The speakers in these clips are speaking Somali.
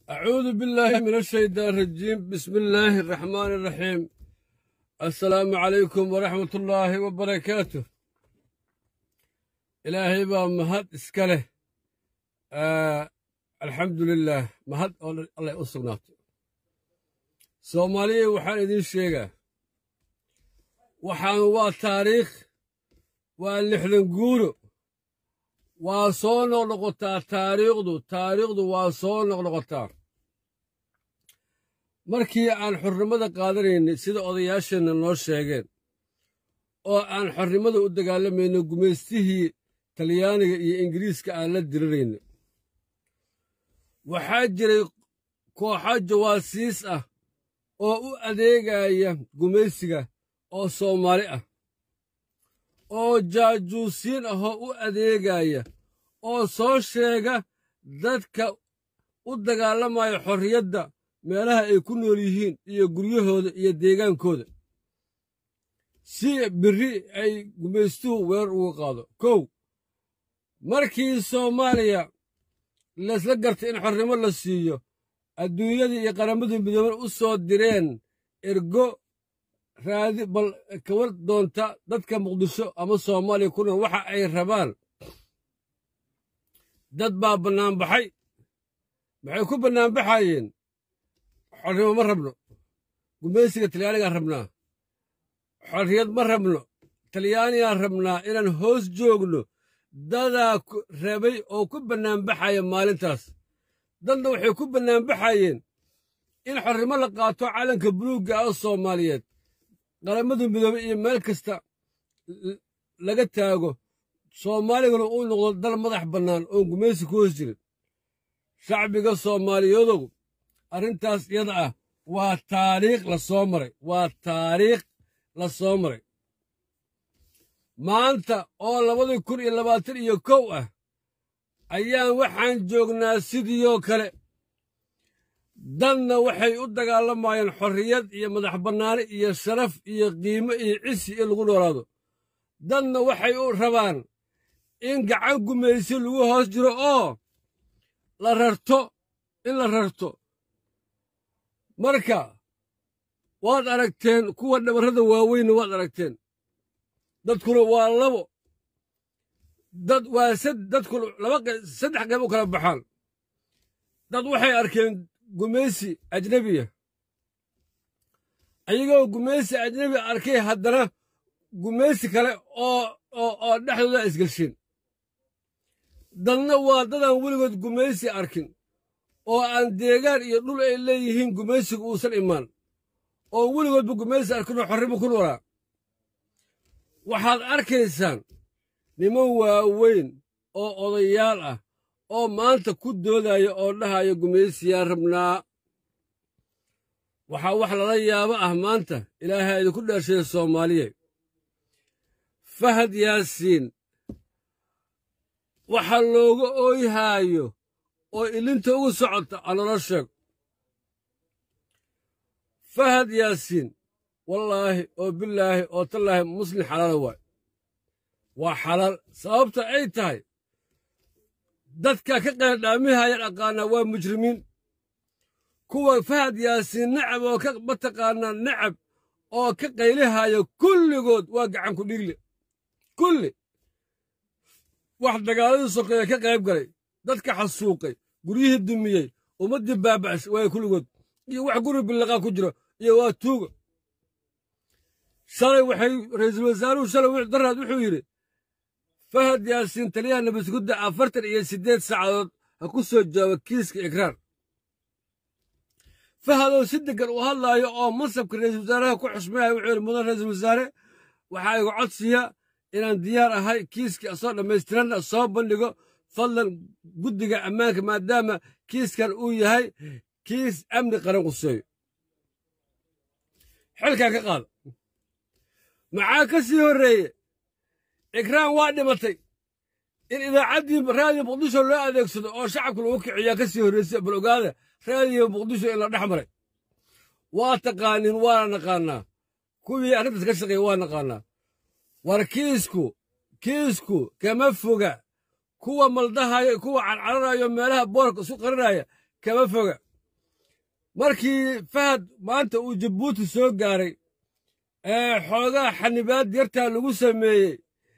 أعوذ بالله من الشيطان الرجيم بسم الله الرحمن الرحيم السلام عليكم ورحمة الله وبركاته إلهي با مهد إسكاله آه الحمد لله مهد الله يقصناته soomaaliya waxaan idiin sheegaa waxaan waa taariikh waa lixdan guuro waa soo noqnoqotaa taariikhdu taariikhdu waa soo noqnoqotaa markii aan xornimada qaadanaynay sida odayaasheenna noo sheegeen oo aan xornimada u dagaalamayno gumaystihii talyaaniga iyo ingiriiska aan la dirirayno waxaa jiray kooxo jawaasiis ah oo u adeegaya gumaysiga oo soomaali ah oo jaajuusiin ahoo u adeegaya oo soo sheega dadka u dagaalamaya xorriyadda meelaha ay ku nool yihiin iyo guryahooda iyo deegaankooda si birri ay gumaystuhu weerar uga qaado kow markii soomaaliya laysla gartay in xornimo la siiyo adduunyadii iyo qaramadu midooban u soo direen ergo raadi bal kawar doonta dadka muqdisho ama soomaaliya ku nool waxa ay rabaan dad baa bannaanbaxay maxay ku bannaanbaxayeen xornimo ma rabno gumaysiga talyaanigaan rabnaa xorriyad ma rabno talyaanigaan rabnaa inaan hoos joogno dadaa rabay oo ku bannaanbaxaya maalintaas dadna waxay ku bannaanbaxayeen in xornimo la qaato calanka buluugga ah soomaaliyeed qaramada midoobey iyo meel kasta laga taago soomaaliguna uu noqdo dal madax bannaan oon gumaysi ku hoos jirin shacbiga soomaaliyadow arrintaas iyada ah waa taariikh la soo maray waa taariikh la soo maray maanta oo labadii kun iyo labaatan iyo kow ah ayaan waxaan joognaa sidiioo kale dadna waxay u dagaalamayeen xorriyad iyo madax bannaani iyo sharaf iyo qiimo iyo cisi in lagu noolaado dadna waxay u rabaan in gacan gumaysi lagu hoos jiro oo la rarto in la rarto marka waad aragteen kuwa dhabarrada waaweynna waad aragteen dadkuna waa labo dad waa dadku laba saddex qayb u kala baxaan dad waxay arkeen gumaysi ajnebiya ayagoo gumaysi ajnebi arkay haddana gumaysi kale oo oo dhexdooda isgelsheen dadna waa dadaan weligood gumaysi arkin oo aan deegaan iyo dhul ay leeyihiin gumaysigu uusan imaan oo weligoodba gumaysi arkinoo xorrimo ku noolaa waxaad arkaysaan niman waaweyn oo odayaal ah oo maanta ku doodaya oo dhahaya gumaysiyaan rabnaa waxaa wax lala yaabo ah maanta ilaahay idinku dheersheeya soomaaliya fahad yaasiin waxa looga ooyhaayo oo ilinta ugu socota anala sheeg fahad yaasiin wallaahi oo bilaahi oo tallaahi muslin xalaala waay waa xalaal sababta ay tahay dadka ka qeeldhaamihaya dhaqaanaa waa mujrimiin kuwa fahad yaasiin nacab oo ka mataqaanaa nacab oo ka qaylihaya kulligood waa gacan ku dhiigle kulli wax dagaaladii sokeeye ka qayb galay dadka xasuuqay guryihii dumiyey ummaddii baaba'shay waay kulligood iyo wax guri billaqaa ku jiro iyo waa tuuga shalay waxay ra'iisul wasaaruhu shalay daraad wuxuu yidhi fahad yaasiin taliyaha nabadgudda afartan iyo siddeed saacadood ha ku soo jawaabo kiiska ikraar fahadoo si deggan u hadlaayo oo mansabka ra'iisul wasaaraha ku xusmayaya wuxuu yidhi mudan ra'iisul wasaare waxaa igu codsiya inaan diyaar ahay kiiskii asoo dhammaystiranna soo bandhigo fadlan guddiga ammaanka maadaama kiiskan uu yahay kiis amni qaran quseeyo xilkaa ka qaada maxaa ka sii horreeye ikraan waa dhimatay in idaacaddii raadiyo muqdisho loo adeegsado oo shacabka lagu kiciyaa ka sii horraysay bal ogaada raadiyo muqdisho in la dhex maray waa taqaaniin waana naqaannaa kuwii arrintaas ka shaqeeya waa naqaannaa war kiisku kiisku kama foga kuwa maldahayo kuwa carcararayo meelaha boorka isu qarinaya kama foga markii fahad maanta uu jabuuti soo gaaray ee xoogaa xanibaad yartaa lagu sameeyey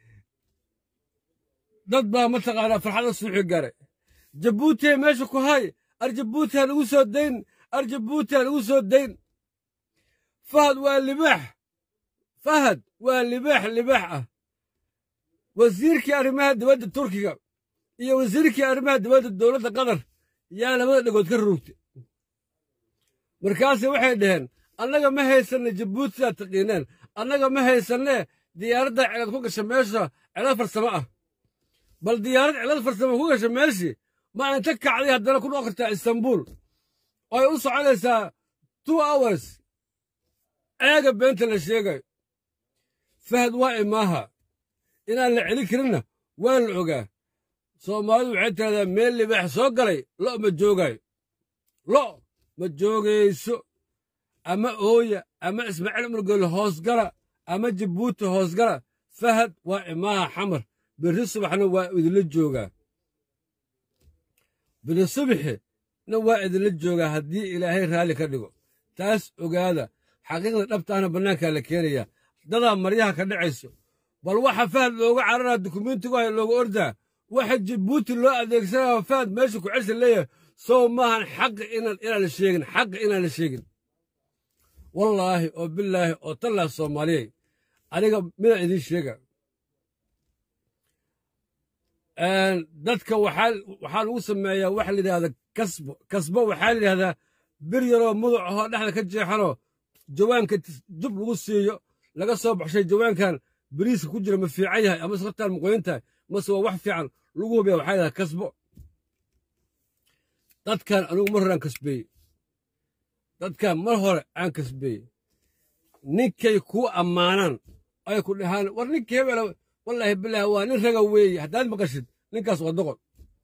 dad baa mataqaanaa farxada suuxi garay jabuutiya meesha ku hay ar jabuuti ha lagu soo dayn ar jabuuti ha lagu soo dayn fahad waa libaax fahad waa libaax libaax ah wasiirkii arrimaha dibadda turkiga iyo wasiirkii arrimaha dibadda dowladda qatar yaa labada dhegood ka rurugtay markaase waxay dhaheen annaga ma haysanne jabuuti sidaad taqiineen annaga ma haysanne diyaaraddaa celad ku gasha meesha celad farsamo ah bal diyaarad celad farsamo ku gasha meeshii ma inta kacday haddana ku noqon kartaa istanbuul oo ay u soconaysaa two hours ceega beenta la sheegayo fahad waa imaaha inaan la celin karinna waa la ogaa soomaalidu waxay tiraahdaa meel libaax soo galay lo' ma joogaayo lo' ma joogayso ama ooya ama ismaaciil umurgeel hoosgala ama jabuuti hoosgala fahad waa imaaha xamar berri subaxna waa idinla joogaa berri subaxina waa idinla joogaa haddii ilaahay raalli ka dhigo taas ogaada xaqiiqda dhabtaana bannaankaa la keenayaa dadaa maryaha ka dhacayso bal waxa fahad looga cararaa dukumentigu hay looga ordaa waxa jabuuti loo adeegsanaya fahad meesha ku celsa leeyahay sow maahan xaqa inaan la sheegin xaqa inaan la sheegin wallaahi oo bilaahi oo tallah soomaaliyey aniga midaan idiin sheega dadka waxaa lagu sameeyaa waxa la yidhahda kasbo kasbo waxaa la yidhahdaa bir yaroo muduc ahoo dhexda ka jeexanoo jawaanka jub lagu siiyo laga soo baxshay jawaankan beriiska ku jira ma fiican yahay ama skartaan maqoyin tahay mase waa wax fiican lagu hubiya waxaa yidhahda kasbo dadkan anigu mar hore aan kasbeeyey dadkan mar hore aan kasbeeyey ninkay kuu ammaanaan ay ku dhahaan war ninkii hebela wallaahi bilaahi waa nin raga weeye haddaad maqashid ninkaas waa doqon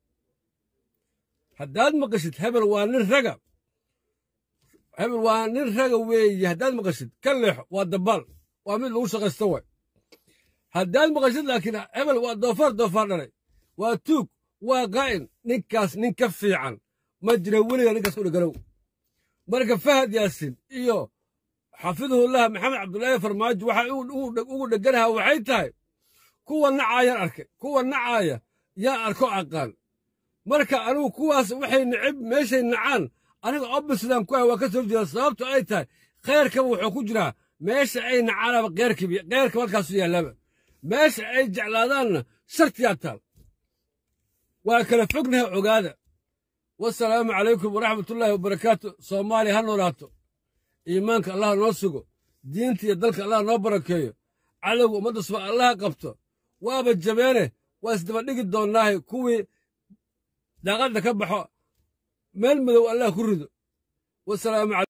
haddaad maqashid hebel waa nin raga hebel waa nin raga weeye haddaad maqashid ka leexo waa dabaal waa mid lagu shaqaysto way haddaad maqashid laakiin hebel waa doofaar doofaar dhalay waa tuug waa qaa'in ninkaas nin ka fiican ma jira weliga ninkaas u dhegalow marka fahad yaasin iyo xafidahullah maxamed cabdulaahi farmaajo waxa ugu dheganaha waxay tahay kuwa nacaayaan arkay kuwa nacaaya yaa arko aqaan marka anigu kuwaas waxay necib meeshay nacaan aniga obisidaan ku ah waa ka soo jeeda sababto ay tahay khayrkaba wuxuu ku jiraa meesha ay nacaanaba keyrkibi keyrka markaasu yaallaba meesha ay jeclaadaanna shartiyaa taal waa kala fognahay ogaada wasalaamu calaykum waraxmatullaahi wabarakaatu soomaaliya ha noolaato iimaanka allah noo sugo diinta iyo dalka allah noo barakeeyo cadowga ummadda suba allaha qabto waaba jabeene waa isdaba dhigi doonnaahay kuwii daaqadda ka baxo meel madow allah ku rido wasalaamu